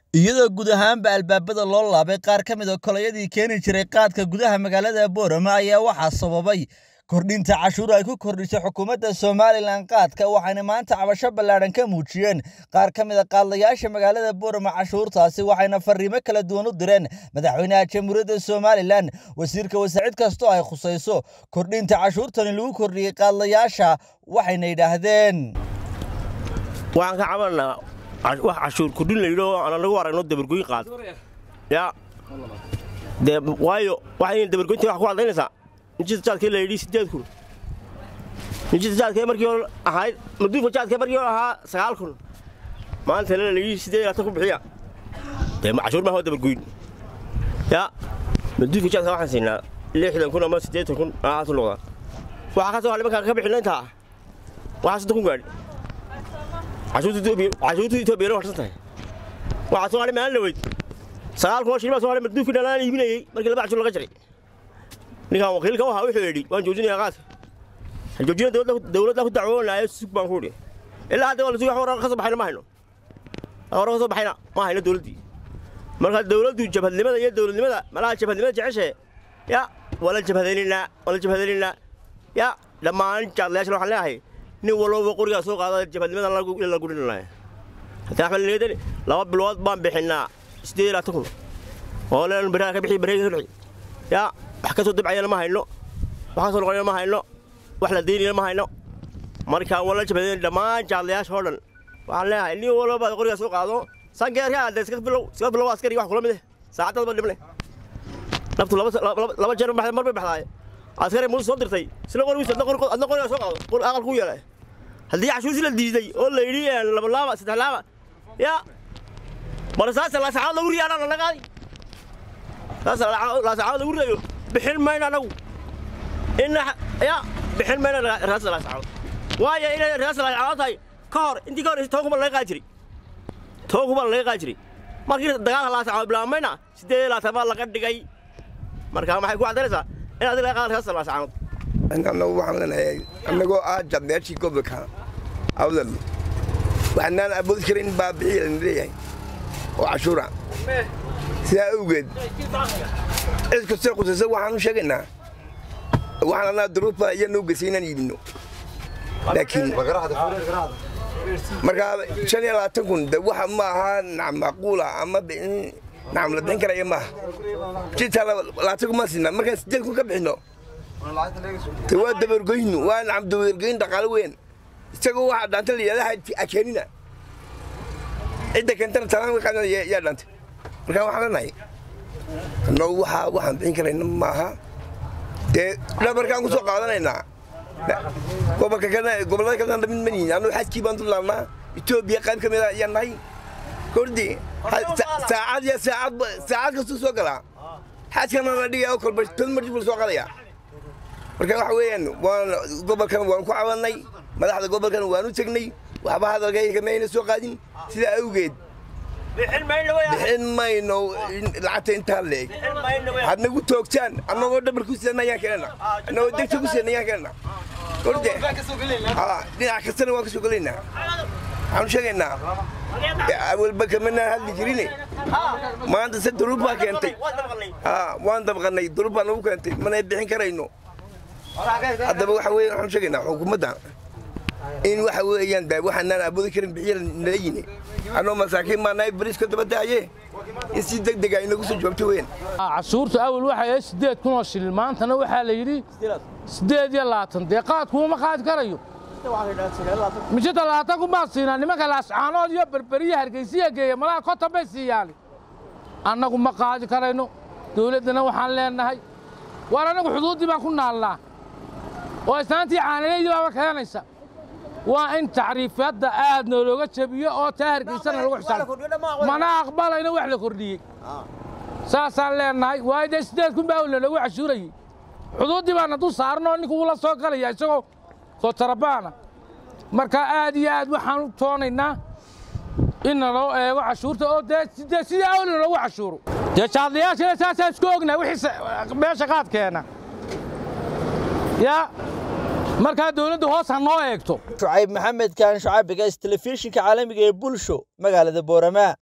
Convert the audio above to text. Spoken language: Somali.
iyadoo guud ahaanba albaabada loo laabay qaar ka mid a kolayadii keeni jiray qaadka gudaha magaalada boorama ayaa waxaa sababay kordhinta cashuur ay ku kordhisay xukuumadda somalilan qaadka waxayna maanta cabasho ballaadhan ka muujiyeen qaar ka mid a qaadlayaasha magaalada boorama cashuurtaasi waxayna fariimo kala duwan u direen madaxweynaha jamhuuriyadda somalilan wasiirka wasaacid kastoo ay khusayso kordhinta cashuurtani lagu kordhiyey qaadlayaasha waxayna yidhaahdeen waxaan ka cabanaa wax cashuur kordhin layidho aan anagu aragno dabargoyn qaad yaa dee waayo waxay dabargoynta wax ku caddaynaysaa injida jaadkee layidhi sideed kun injida jaadkee markii hore ahayd maduufa jaadkee markii hore ahaa sagaal kun maanta la layidhi sideed laatan ku bixiya dee cashuur maaha waa dabargoyn yaa maduufa jaadka waxaan siinaa lixdan kun ama siddeetan kun aaatu noqdaa waxaa ka soo hadhay markaan ka bixinna intaa waxaa soddon kun gaadhi cashuurta etoobiyana warsan tahay waxaa soo hadhay maalin dhaweyd sagaal kun oo shilin baa soo hadhay maduufkii dhalaan iibinayey markii laba cashuur laga jaray ninkaan wakiilka u ahaa wuxuu yidhi waan joojinayaa qaadka joojina dawladda ku dacwoonaayo sug baan ku idhi ilaa hadda waa lasugi hore ka soo baxayna ma hayno hore ka soo baxayna ma hayno dawladdii marka dawladdu jabhadnimada iyo dawladnimada malaha jabhadnimada jeceshe ya waa la jabhadaynaynaa waa la jabhadaynaynaa ya dhammaan jaadlayaashan waxaan leeyahay nin walba qorigaa soo qaada jabhadnimadan la gudhinaya haddii axmed leedan laba bilood baan bixinnaa siddeed iyo labaatan kun oo leen baraha ka bixi bareega ka bixi yaa wax ka soo dabcayana ma hayno wax ka soo noqonayana ma hayno wax la daynayana ma hayno marka waa la jabhadayn dhammaan jaadlayaasha oo dhan waxaan leeyahay nin walba qorigaa soo qaado sangeerka adde iska bilow iska bilow askari wax kula mid eh saacadad ba dhibne naftu laba jeer mar bay baxdaaye askari muuse soo dirtay isla qorigiisa adna qorigaa soo qaado qor aqal ku yeelay haddii cashuursi la diiday oo la yidhi laba laaba saddex laaba yaa bal saasa laasacaad lagu riyaana lana qaadi saasa laasacaad lagu riyayo bixin mayno anagu ina ya bixin mayno raasa laasacaad waayo inay raasa laasacaad tahay ka hor intii ka hor toban kuban laga qaadi jiray toban kuban laga qaadi jiray markii dagaalka laasacaad bilaabmayna siddeed iyo labaatan baa laga dhigay marka maxay ku caddaynaysaa in adiga laga qaada raasa laasacaad anagu waxaan leenahay annagoo ah jadmeeshii gobolka awdal waxnaan awoodi karin baa bixiya lana leeyahay oo cashuura sidaa awgeed cid kastoo qusaysa waxaan u sheegaynaa waxaan anaa duruufba iyo noo geysay inaan iibinno laakiin markaa shan iyo labaatan kun de waxa ma aha nacam macquula ama nacam la bixin karaya maaha jitaa labaatan kun maan siinaa markaan siddeed kun ka bixinno te waa dabargoynu waa nacam dabargoyn dhaqaalo weyn isagoo waxaa dhaanta la yidhahda akeenina cidda keentana talaan yaa dhaantay markaa waxaan leenahay annagu waxaa waxaan bixin karayna maaha dee dhabarkaan ku soo qaadanaynaa gobolka kalena gobollada kalena mid manihin annagu xajkii baan dulaannaa etoobiya qayb ka mid a ayaan nahay kordi saacad iyo saacad saacad kastuu soo galaa xajkana la dhigaya oo kolba tod marji buu soo qadaya marka waxa weeyaan waan gobolkan waan ku cabanay madaxda gobolkan waan u tegnay waxba hadalkayga mayna soo qaadin sidaa awgeed bixin mayno lacagta intaa leeg had nagu toogtaan annagoo dhabar ku sidan ayaan keenana annagoo degta ku sidan ayaan keenana korde dhinac kastana waan ka soo gelaynaa waxaanu sheegaynaa awalba kamanaan hadli jirine maanta se duruub baa keentay waan dabqannay duruub baa nagu keentay mana bixin karayno haddaba waxa weeye waxaanu sheegaynaa xukuumadda in waxa weeyaan da waxaanaan awoodi karin bixiya nala yini annoo masaakiin baa nahay bariiska daba daaye in si deg dega inagu soo jawaabto weyn cashuurta awal waxay ahayd siddeed kun oo shilin maantana waxaa la yidhi siddeed iyo labaatan dee qaadkuuma qaadi karayo mijita labaatan kun baan siinaa nimanka laascaanood iyo berberiya hargeysiya geeya malaha konton bay siiyaani annagu ma qaadi karayno dawladdana waxaan leenahay waar annagu xuduuddii baan ku naalnaa oo islaantii caanalaydii baaba keenaysa waa in tacriifyadda aad noolooga jebiyo oo taa hargeysana lagu xisaabo mana aqbalayno wax la kordhiyey saasaan leenahay waayo dee siddeed kun baa la loogu cashuurayey xuduuddii baana dul saaranoo ninka uula soo galaya isagoo kootarabaana marka aad iyo aad waxaan u toonaynaa in naloo eego cashuurta oo dee sidii awli loogu cashuuro dee jaadlayaashana saasaan isku ognaa wixii meesha qaadkeena yaa markaa dawladdu hoos ha noo eegto shucayb maxamed kaan shucaabigays telefishinka caalamiga ee bulsho magaalada boorama